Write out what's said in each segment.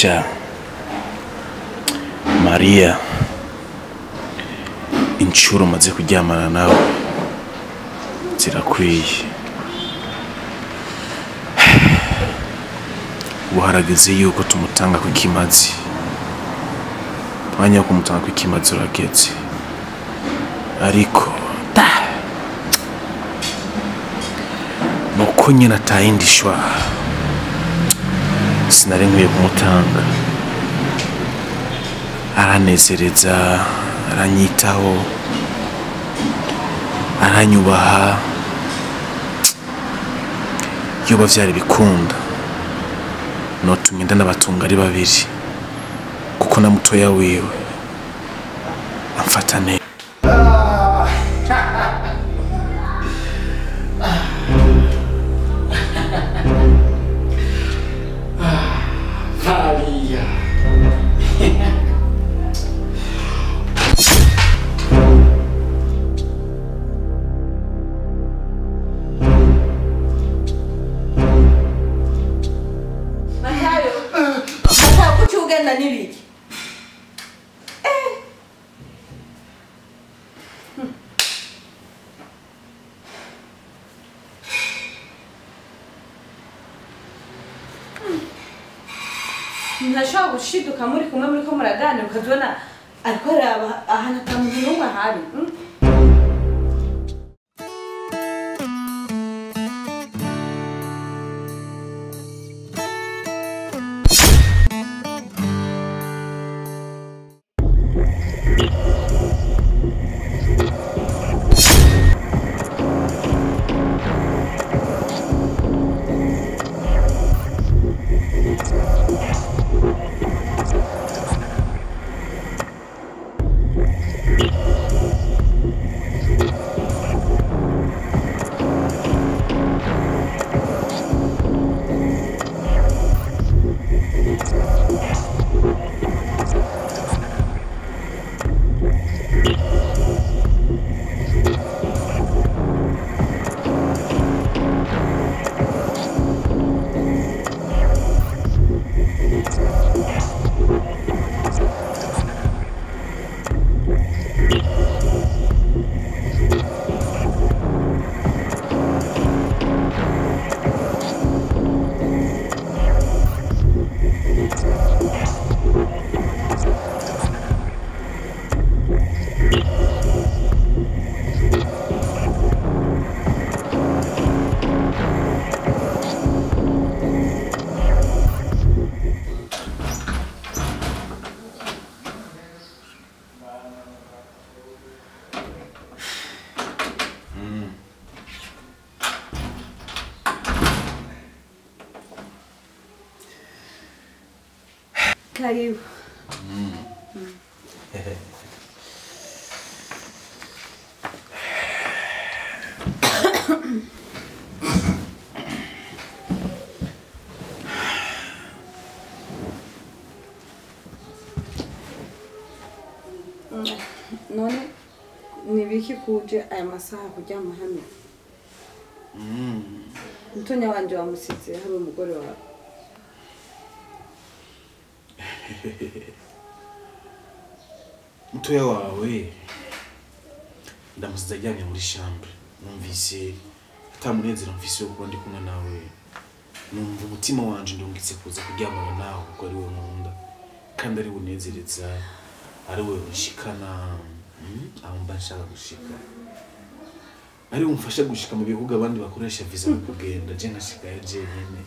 sha mariya inshuro maze kuryamana nawe zirakwiye ubu harageze yuko tumutanga ku kimazi umwanya wo kumutanga ku kimazi urageze ariko da nuko nyine atayindi shwa sinari nkwiye kumutanga aranezereza aranyitaho aranyubaha yoba vyari bikunda notumye ndanabatunga ari babiri kuko na mutoya wiwe amfata neza Maria. matayo matayo kuki ugenda n'ibiki ntashobora gushiduka muri kumwe muri ko muraganira ukazibona ariko araba ahantu ata muntu n'umwe ahari mm? karibu none ni biki kuje aya masaha kuryama hano mutonya wanje wamusize hari umugore wawe mutoya wawe ndamusize ajyanye muri chambre numvise atamunezero mfise yo kuba ndi kumwe nawe numva umutima wanje ndungitse kuza kuryamana nawe kuko ari we nkunda kandi ari we unezereza ari we unshikana mm, aho mba nshaka gushika ari we umfasha gushika mu bihugu abandi bakoresha visa mu kugenda je nkashikayo jenyene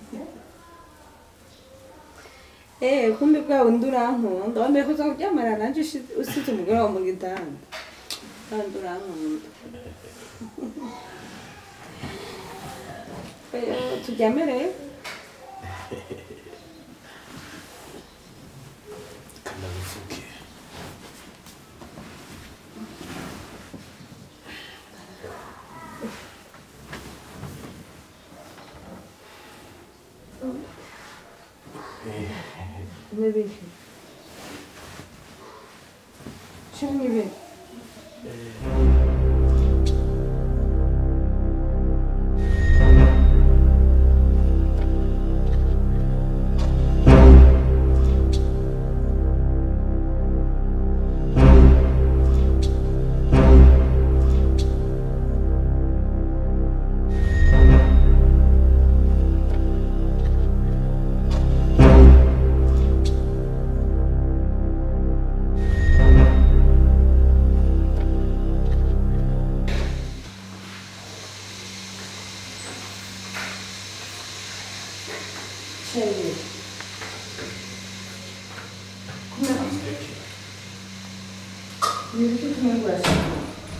Eh, kumbe bwa wundi urankunda wambaye kuza kuryamana nanje ushi- usize umugore wawe mu gitanda kandi urankunda Eh, turyame rero kandi abivuge n'ibiki shira n'ibiki Chérie. Amureke. Ni ibiki tumwe urashaka?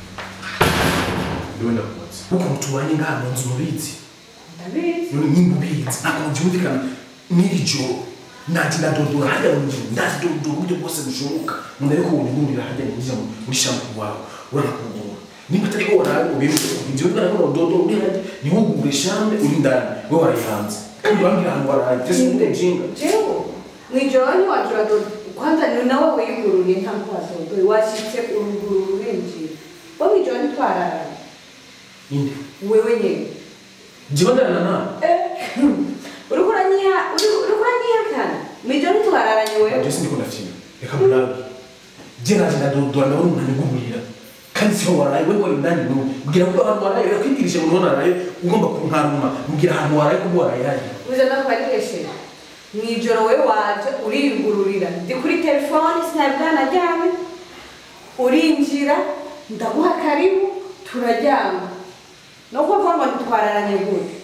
Ndiwe ndakubaza. Ukuntu tubanye ngaha mu nzu mubizi. Ndabizi. none nyimba ubizi ntabwo byumvikana n'iri joro nati ndadodora hajya mu nzu ndadodora uburyo bwose bushoboka umuntu ariko wunigurira hajya ninjira muri shampu wawe uranakugura nimba atari ko waraye ubintu ibyo bwana ko dodora uri hajya ntiwugure shampe uri ndani we warayihanze kandi urambwira ahantu waraye tese umuntu ujinga Jewe, mwijoro ntiwagira dodo kwanza ni nawe wiyugururiye ntabwo wadodoye washyitse uruguru rurinjira bo mwijoro ntitwararanye inde wewe nyine jyewe ndarana nawe uriko uranyiha uriko uranyihakana mwijoro ntitwararanye wewe ibyo sindiko ndakina reka murabe jye naje ndadodora nawe umuntu anigurira kandi siho waraye we wari ndani n'ubu mbwira ko ahantu waraye reka kwigirisha umuntu waraye ugomba kunkaruma mbwira ahantu waraye ko waraye hajya uze ndakubarihesheje mwijoro we waje uriyugururira ndi kuri telefone sinari bwanaryame urinjira ndaguha karibu turaryama no kuvuga ngo ntitwararanye gute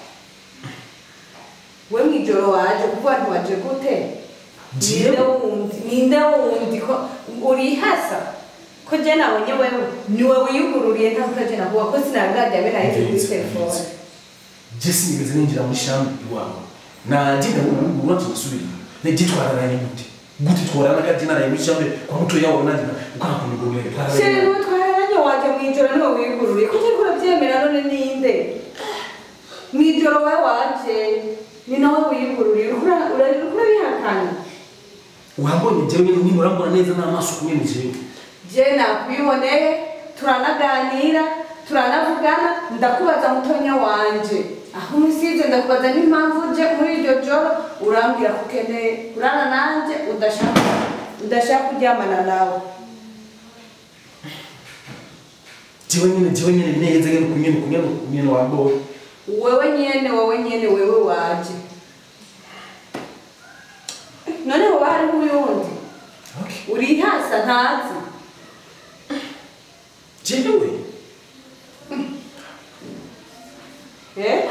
we mwijoro waje kuvuga ntiwaje gute ninde wundi ninde wundi ko urihasa ko je nabonye wewe niwe wiyugururiye ntabwo je nakuba ko sinari bwaryame nayo ndi kuri telefone je sinigeze ninjira muri shambi iwawe nanje ndabona tugasubira nijye twararanye gute gute twarana kandi naraye muri shambi kwa muto yawe nanje ukana kunigurira Shere niwe twararanye waje mwijoro niwe wiyugururiye ko uriko urabyemera none ninde mwijoro we waje ni nawe wiyugururiye uriko ura- ura- uriko urabihakana urambonye jewe nyine niba urambona neza n'amaso kumwe ni jewe je nakwiboneye turanaganira turanavugana ndakubaza mutonya wanje aho umusize ndakubaza n'impamvu uje muri iryo joro urambwira ko ukeneye kurara nanje udashaka udashaka kuryamana nawe jewe nyine jewe nyine neza nyine kumwe kumwe kumwe wamboye wewe nyene wewe nyene wewe waje none hoba hariho uyundi okay urihasa ntazi jewe eh?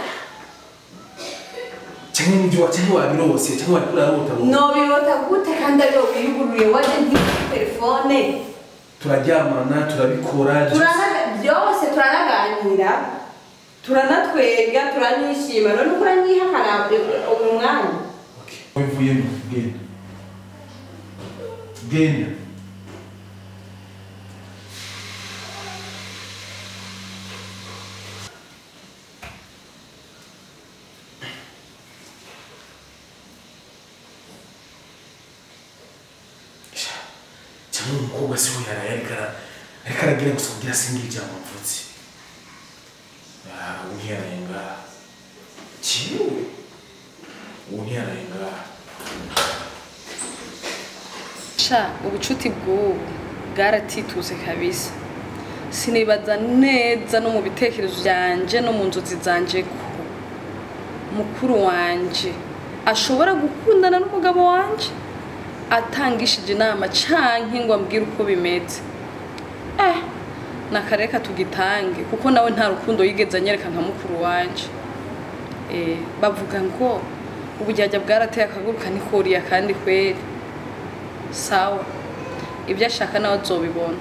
cyangwa n'ibyo cyangwa wabirose cyangwa wari urarota nobirota gute kandi ariyo wiyugururiye waje ntifite telefone turaryamana turabikora Turana- byose turanaganira turanatwega turanishima none uko uranyihakana uyu mwanya Okay. Wivuyemo genda. Genda. cyangwa umukobwa se we yaraye ariko ara- ariko aragira gusa kugira singira ijambo mvutse ubu ntiyaraye ngaha kiwe ubu ntiyaraye ngaha sha ubucuti bw'ubu bwaratituse kabisa sinibaza neza no mu bitekerezo byanje no mu nzozi zanje ko mukuru wanje ashobora gukundana n'umugabo wanje atangishije inama canke ngo ambwire uko bimeze eh nakareka tugitange kuko nawe nta rukundo yigeze anyereka nka mukuru wanje eh bavuga ngo ubujyajya bwarateye akaguru kanikuriye kandi kweri sawa ibyo ashaka nawe azobibona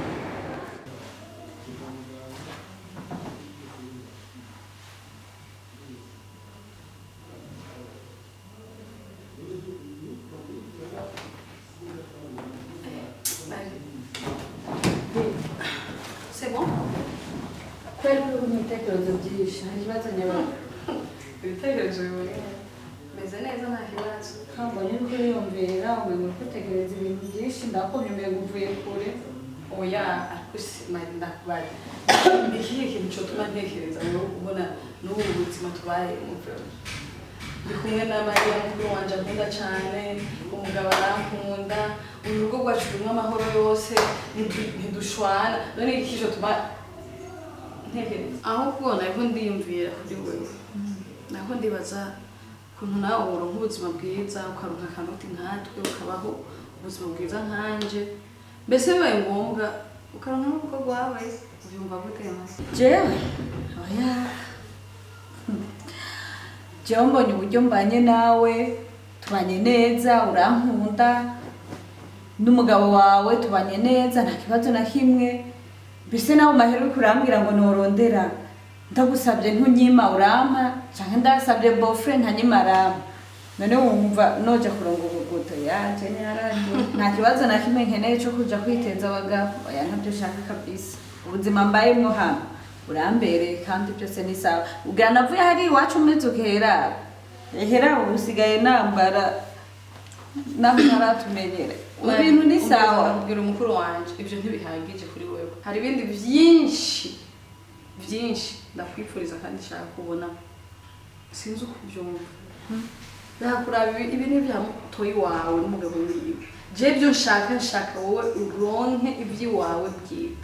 C'est bon kweli uri mu bitekerezo byinshi hari ikibazo nyabona ibitekerezo biboneye meze neza nta kibazo kambonye uri kuriyumvira umenye uri gutekereza ibintu byinshi ndakumva umenye uvuye kure oya ariko simari ndakubaza ikihe kintu cyotuma ntekereza ngo ubona n'ubu buzima tubayemo ndi kumwe na mariya mukuru wanje ankunda cyane umugabo arankunda urugo rwacu rurimo amahoro yose ntidu- ntidushwana none iki cyotuma ntekereza aho kubona ariko ndiyumvira kuri wewe nako ndibaza ukuntu nawe woronka ubuzima bwiza ukaronka akanoti nkatwe ukabaho ubuzima bwiza nkanje mbese bibaye ngombwa ukaronka n'umukobwa wawe ubyumva gute masi jewe oya jewe mbonye uburyo mbanye nawe tubanye neza urankunda n'umugabo wawe tubanye neza nta kibazo na kimwe mbese nawe mahera uriko urambwira ngo norondera ndagusabye ntunyima urampa canke ndasabye bofre ntanyima arampa none wumva noja kuronga ubuguto yaje nyaranje nta kibazo na kimwe nkeneye co kuja kwiteza abagabo oya ntabyo shaka kabisa ubuzima mbayemwo hano urambereye kandi byose ni sawa ubwira navuye hari iwacu umeze ukera ehera ubu usigaye nambara naho ntaratumenyere ibintu ni sawa kubwira umukuru wanje ibyo ntibihagije kuri wewe hari ibindi byinshi byinshi ndakwifuriza kandi nshaka kubona sinzi uko ubyumva nakuraba ibi ibi ni ibya mutoyi wawe n'umugabo wiwe je byo nshaka nshaka wowe uronke iby'iwawe bwite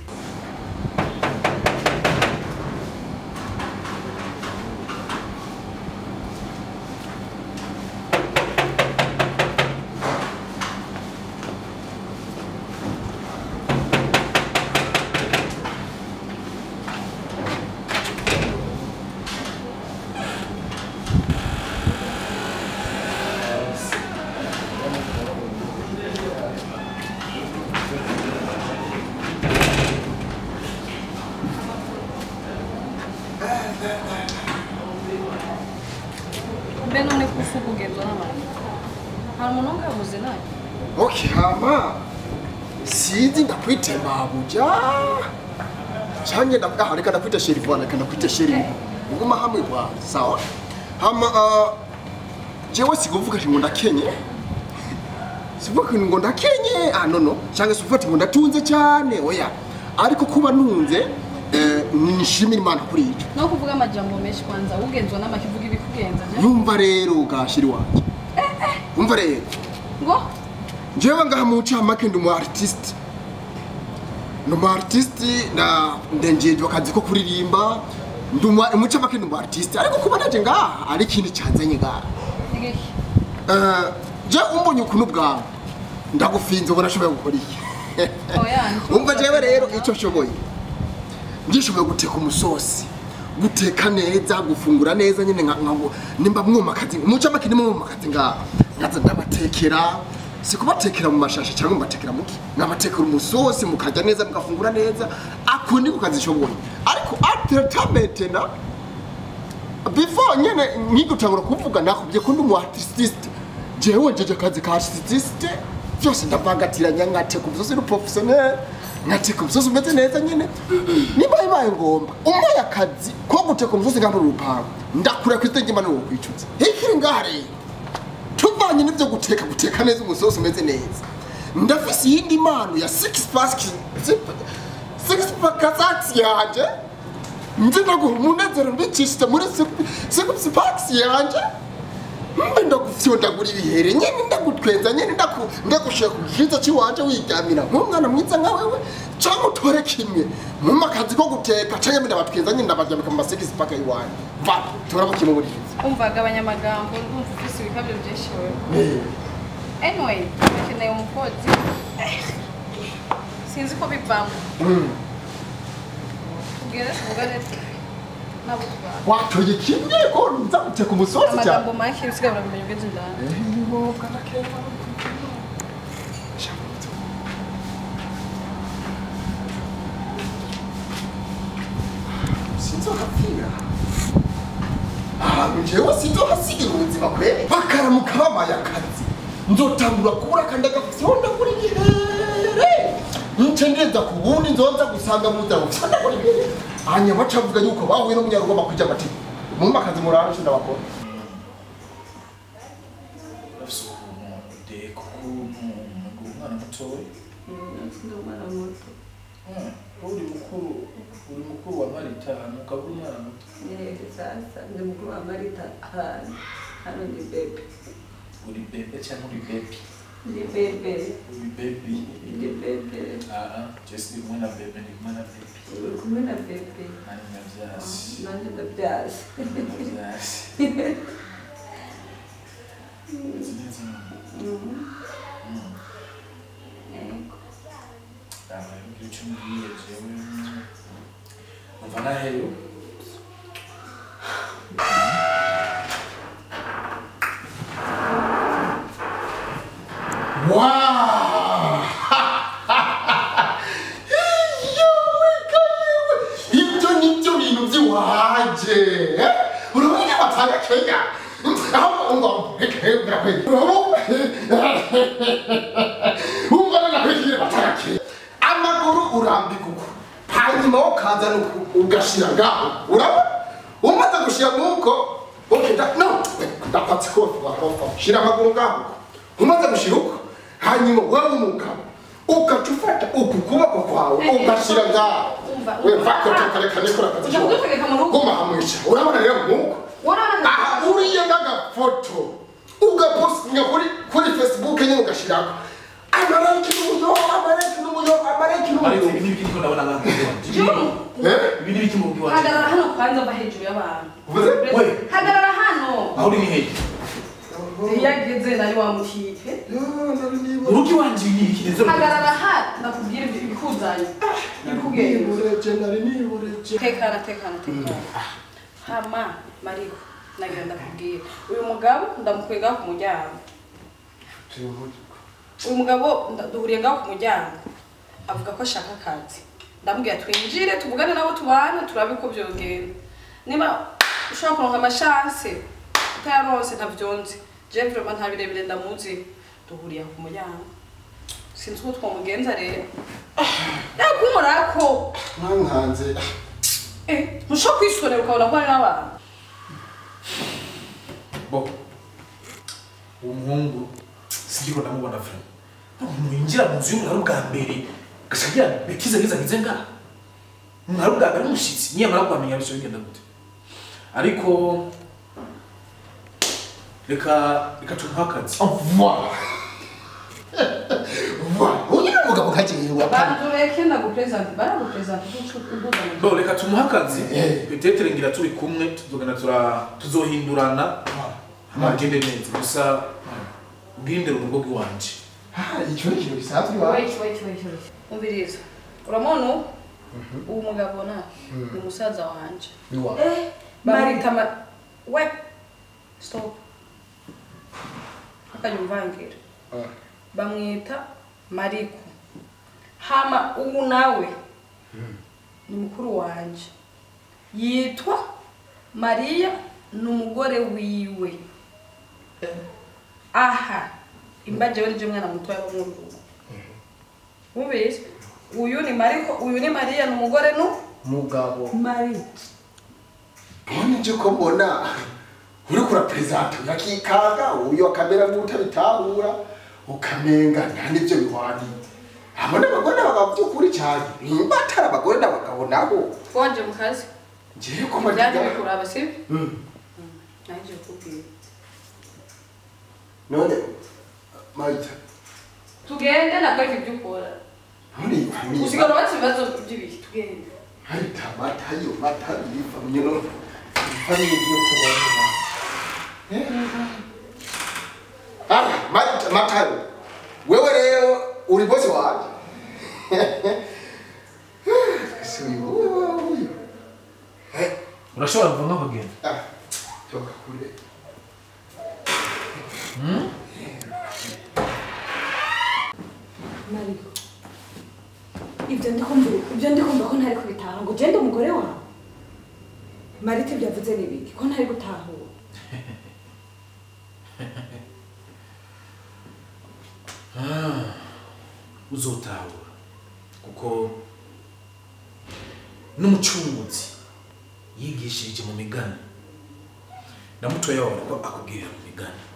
mbe none kufu kugenzwa n'abantu hari umuntu ungabuze nawe Okay, hama sinzi ndakwitema buja canke ndavuga aha reka ndakwita sheri bwana reka ndakwita sheri nguma hamwe bwana sawa hama uh, jewe sikuvuga ati ngo ndakenye sivuga ati ngo ndakenye ah no no canke sivuga ati ngo ndatunze cyane oya ariko kuba ntunze eh, nishimira imana kuri ico no kuvuga amajambo menshi kwanza ugenzwa n'amakivuga ibikugenza je yumva rero gashiri wanje umva rero ngo njyewe ngaha mu ncamake ndi umu artiste ndi umu artiste na ndengejwe akazi ko kuririmba ndi umu mu ncamake ndi umu artiste ariko kuba naje ngaha ari ikintu cyanzanye ngaha igiki Eh, je umbonye ukuntu bwawe ndagufinze ubona ashoboye gukora iki oya umva jewe rero icyo nshoboye ngishoboye guteka umusosi guteka neza gufungura neza nyine nka nka- nimba mwumakazi mu ncamake nimwe mwumakazi ngaha nkaza ndabatekera si kubatekera mu mashashi cyangwa mubatekera muki nkabatekera umusosi mukarya neza mugafungura neza ako niko kazi nshoboye ariko atetamete na before nyene nkigutangura kuvuga nakubye ko ndi umu artiste jewe njeje akazi ka artiste byose ndavangatiranya nkateka umusozi uri professionnel nkateka umusozi umeze neza nyine niba bibaye ngomba umpaye akazi ko guteka umusozi ngamba urupangu ndakura ku izina ry'imana kwicuza hikiri ngaha rero tuvanye n'ibyo guteka guteka neza umusozi umeze neza ndafise iyindi mpano ya six pack six pack yanje nzi ndaguha umunezero mbicishije muri six packs yanje mbe ndagufyondagura ibihere nyene ndagutwenza nyene ndaku- ndagushira ku gikiza cy'iwanje wiryamira nk'umwana mwiza nka wewe canke utore kimwe mu makazi ko guteka canke mbe ndabatwenza nyene ndabaryamika mu masix pack y'iwanje va turabo kimwe muri ivyo umvaga abanyamagambo ndumva ufise ibikabyo byinshi wewe anyway ukeneye umukozi sinzi ko bivamo tubwire tuvugane nabo tubana watoye kimwe ko nza guteka umusozi cyane amagambo make usigaye uramenya ugeze indani sinzokapfira ahantu jewe sinzohasigira ubuzima kwere bakaramuka bamaye akazi nzotangura kubura kandi agafyondagura igihere nce ngeza ku bundi nzonza gusanga muza gufyondagura igihere hanyuma bacavuga yuko bahuye n'umunyarugoma kujya amategeko mumpa akazi murara nshinda bakora bafise ukuntu deka ukuntu ngo umwana mutoya Ah, uri mukuru uri mukuru wa maritanu ukaba uri umwana muto sasa ndi mukuru wa marita hano hano ni bebe uri bebe cyangwa uri bebi ndi bebe uri bebi ndi bebe aha jesi ndi kumwe na bebe ndi kumwe na bebi uri kumwe na bebe nani navyasi nanjye ndabyazi navyasi Uzi neza abagira icyo mbwiye jewe umva naheyo Wow! Yewe kalewe! Ibyo ni byo bintu by'iwaje. eh? Urabona ko batanga Kenya? Aho ngo ekebra kwe. Umva na kwe batanga Kenya. Amaguru urambika uko. Hanyuma ukaza ugashira ngaho. Urabona? Umaze gushira nuko Okay, da, no, ndapatse ko wakofa. Shira amaguru ngaho. Umaze gushira uko. Hanyuma wewe umugabo ugaca ufata uku kuboko kwawe Eh, eh, ugashira ngaho. umva, We umva. vako tukarekane kora akazi. Ujya kudutegeka mu rugo? Guma hamwica. Urabona rero nkuko. Urabona aha uriye n'agafoto ugapostinga kuri kuri facebook nyine ugashyiraho amareki n'umuyo amareki n'umuyo amareki ariko n'umuyo ibi n'ibiki ndiko ndabona nka wanje Juru, Eh? ibi n'ibiki mu wanje hagarara hano kwanza mva hejuru y'abantu Uvuze? We. hagarara hano aho uri ni hehe iyo ageze nari wamutipe Yo, nari niba- urugi wanje ibi n'ibiki ndetse hagarara ha nakubwira ibyo ibikuzanye ibikugenza nibureje nari nibureje tekana tekana tekana hama mariko nagira ndakubwira uyu mugabo ndamukwega ku muryango uyu mugabo nda- duhuriye ngaho ku muryango avuga ko ashaka akazi ndamubwira twinjire tuvugane nabo tubana turabe ko byogenda niba ushobora kuronka amashanse utayaronse ntavyonzi jewe vraiment nta birebire ndamuzi duhuriye aho ku muryango sinzi uko twamugenza rero yakumurako mwankanze Eh, ntushobora kwisonera ukabona ko hari n'abantu bo uwo muhungu sindiko ndamubona vrema umuntu yinjira mu nzu y'umuntu ari ubwa mbere gashagira betize ngiza ngize nga umuntu ari ubwa mbere umushyitsi niyamara kuhamenya bisho bigenda gute ariko reka reka tumuhe akazi vuba vuba uyu ni umugabo kagiye wa bantu reke ndagupresente baragupresente ubuzanye bo reka tumuhe akazi Eh. petetere ngira turi kumwe tuzogana tura tuzohindurana amagende neza gusa ubwirindire urugo rw'iwanje icyo ni ikintu gisanzwe wa wait wait wait wait umviriza uramubona ubu uwo mugabo na ni musaza wanje ni wa bamwita ma we stop akajya umvangira bamwita mariko hama ubu nawe ni mukuru wanje yitwa mariya ni umugore wiwe aha imbaje we nije mwana mutoya wo mu rugo mubizi uyu ni mariko uyu ni mariya ni umugore nu mugabo mariya none nje ko mbona uri kura perezida yakikaga uyu akamera nk'utabitahura ukamenga nta n'ibyo bihwani abo ni abagore n'abagabo by'ukuri cyane nimba atari abagore n'abagabo nabo twaje mu kazi ngiye ko ibyaje magira bikuraba sibi Mm. naje kukubwira none marita tugende nakwereka ibyo ukora none famille usigara ubatse ibibazo by'ibiki tugende marita mata yo mata iyi famille no famille yo kubona Ah, Marita, Matayo. Wewe leo uri bosi waje. Si uyu wewe huyu. Eh, urashobora kuva nk'abagenda ah, toka kule. mariko ibyo ndi kumva ibyo ndi kumva ko ntari kubitaha ngo ugende umugore wawe marita ibyo avuze ni ibiki ko ntari gutahura uzotahura kuko n'umucunguzi yigishirije mu migani na mutoya wawe ko akubwirira mu migani